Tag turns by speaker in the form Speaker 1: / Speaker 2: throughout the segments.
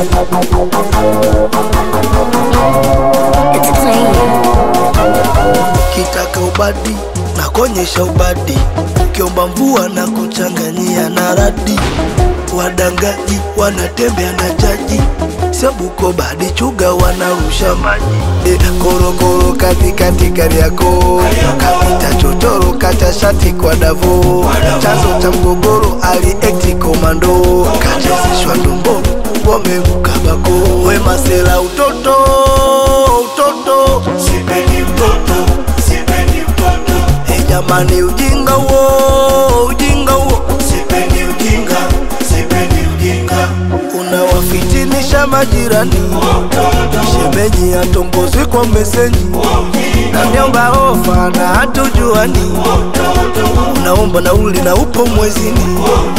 Speaker 1: It's clean.
Speaker 2: kitaka ubadi na kuonyesha ubadi, ukiomba mvua na kuchanganyia na radi. Wadangaji wanatembea na chaji, Sabuko badi chuga wanarusha maji e, korokoro katikati Kariakoo, kapita chochoro kacha shati kwa Davo, chanzo cha mgogoro aliekti komando, kachezeshwa ndomboro wamemkabako, we masela utoto utoto sipendi utoto sipendi utoto hey, jamani ujinga huo ujinga huo sipendi ujinga sipendi ujinga unawafitinisha majirani shemeji atongozwi kwa meseji naniomba ofa na hatujuani unaomba nauli na upo mwezini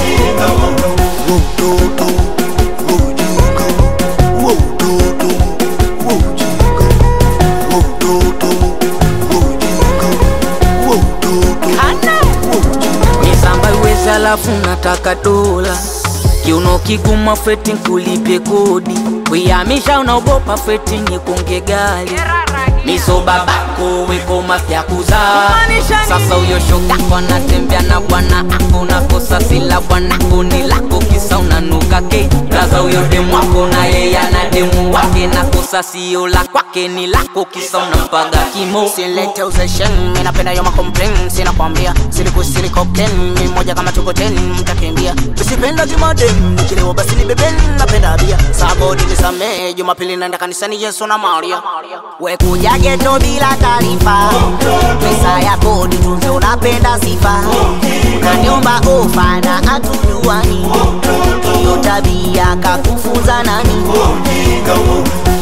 Speaker 2: Wo utoto wo ujinga wo utoto wo ujinga wo utoto wo ujinga wo utoto wo ujinga
Speaker 3: misamba iwezi alafu nataka dola kiuno kiguma feti nkulipye kodi kuyamisha unaogopa feti nyekonge gali miso babako weko mafya kuzaa sasa uyo shokako anatembea na bwana ako nakosa sila bwanako ni lako kisa unanuka ke raza uyo demu wako na yeye ana demu wake nakosa sio la kwake ni lako kisa unampaga kimo
Speaker 4: Silete uzeshen, mi napenda yo makomplain Sina kwambia, siliku siliko ken Mi moja kama tuko ten, mtakimbia Usipenda jumadem, nikilewa basi ni beben Napenda bia, sabodi nisamee Jumapili naenda kanisani Yesu na Maria We kuja geto bila taarifa Pesa ya kodi tunze unapenda sifa Unaniomba ofa na hatujuani Hiyo tabia kakufunza nani